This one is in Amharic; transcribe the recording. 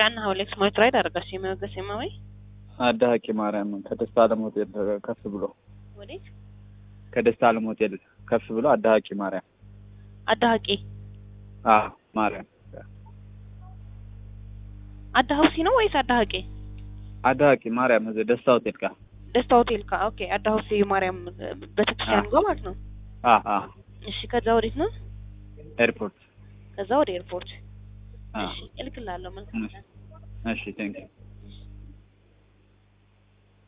ጫና ሀውሌክስ ሞይት ራይድ አደረጋሽ የመገስ የማወይ አዳ ሀቂ ማርያም ከደስታ አለም ሆቴል ከፍ ብሎ ወዴት ከደስታ አለም ሆቴል ከፍ ብሎ አዳ ሀቂ ማርያም አዳሀቂ አ ማርያም አዳሀውሲ ነው ወይስ አዳሀቂ አዳ ሀቂ ማርያም እዚህ ደስታ ሆቴል ጋር ደስታ ሆቴል ካ ኦኬ አዳሀውሲ ማርያም ቤተክርስቲያን ጋር ማለት ነው አ አ እሺ ከዛ ወዴት ነው ኤርፖርት ከዛ ወደ ኤርፖርት አ እሺ እልክልሃለሁ መልካም ቀን እሺ ቴንክ ዩ